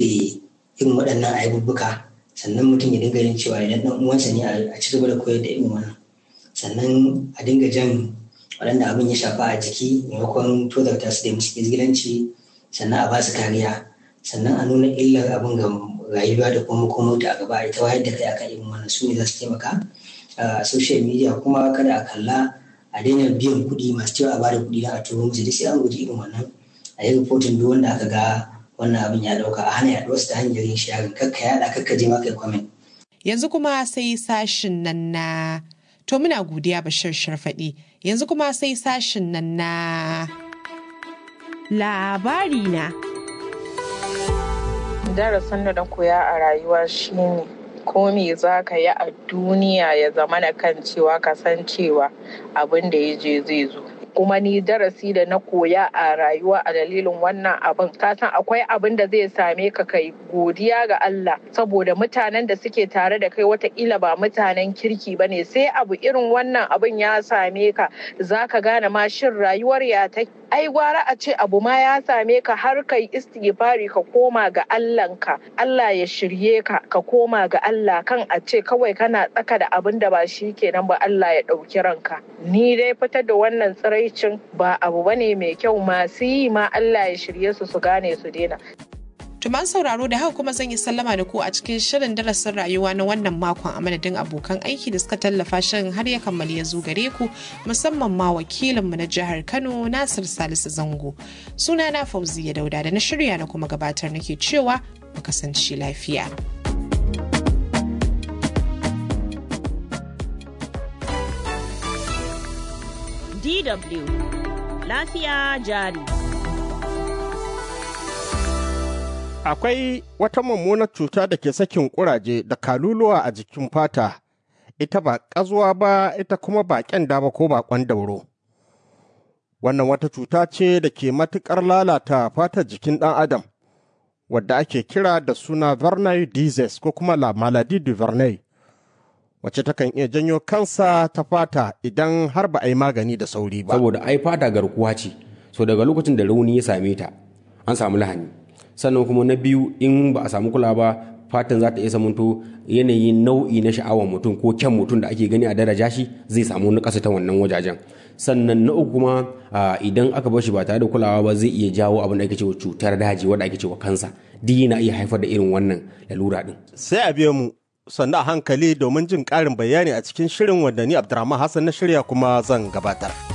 irin waɗannan aibubbuka sannan mutum ya dinga yin cewa idan ɗan uwansa ne a ci gaba da koyar da irin wannan sannan a dinga jan waɗanda abin ya shafa a jiki maimakon tozarta su da musu izgilanci sannan a ba su kariya sannan a nuna illar abin ga rayuwa da kuma makomota a gaba ita wayar da kai akan irin wannan su ne za su taimaka a social media kuma kada a kalla a daina biyan kuɗi masu cewa a bada kuɗi don a turo musu duk sai an guji irin wannan a yi rahoton duk wanda aka ga wannan abin ya ɗauka a hana yaɗuwar su ta hanyar yin sharing kakka yaɗa kakka je maka comment. Yanzu kuma sai sashin nan na to muna godiya Bashir Sharfaɗi yanzu kuma sai sashin nan na labari na. darasin da na koya a rayuwa shine ko me za ka yi a duniya ya zama na kan cewa ka san cewa abin da ya je zai zo kuma ni darasi da na koya a rayuwa a dalilin wannan abin ka san akwai abin da zai same ka kai godiya ga Allah saboda mutanen da suke tare da kai watakila ba mutanen kirki ba ne sai abu irin wannan abin ya same ka za ka gane ma shin rayuwar ya ta ai gwara a ce abu ma ya same ka har kai istighfari ka koma ga Allahnka Allah ya shirye ka ka koma ga Allah kan a ce kawai kana tsaka da abin da ba shi kenan ba Allah ya ɗauki ranka ni dai fitar da wannan tsiraicin ba abu bane mai kyau masu yi ma Allah ya shirye su su gane su daina Tuman sauraro da haka kuma zan yi sallama da ku a cikin shirin darasin rayuwa na wannan makon a madadin abokan aiki da suka tallafa shirin har ya kammali ya zo gare ku musamman ma wakilinmu na jihar Kano Nasir Salisu Zango. Suna na Fauziya Dauda da na shirya na kuma gabatar nake cewa mu kasance lafiya. DW Lafiya jari. Akwai wata mummunar cuta da ke sakin kuraje da kaluluwa a jikin fata, ita ba ƙazuwa ba, ita kuma ba ƙyanda ba ko baƙon dauro. Wannan wata cuta ce da ke matuƙar lalata fatar jikin ɗan Adam, wadda ake kira da suna Verneuil disease ko kuma la maladie du Verneuil, wacce takan iya janyo kansa ta fata idan har ba a yi magani da sauri ba. Saboda ai fata garkuwa ce, so daga lokacin da rauni ya same ta, an samu lahani. sannan kuma na biyu in ba a samu kula ba fatan za ta iya samunto yanayin nau'i na sha'awar mutum ko kyan mutum da ake gani a daraja shi zai samu nakasa ta wannan wajajen sannan na uku kuma idan aka bar shi ba tare da kulawa ba zai iya jawo abin da ake cewa cutar daji wanda ake cewa kansa duk yana iya haifar da irin wannan lalura din Sai a biya mu sannan a hankali domin jin ƙarin bayani a cikin shirin wanda ni Abdurrahman Hassan na shirya kuma zan gabatar.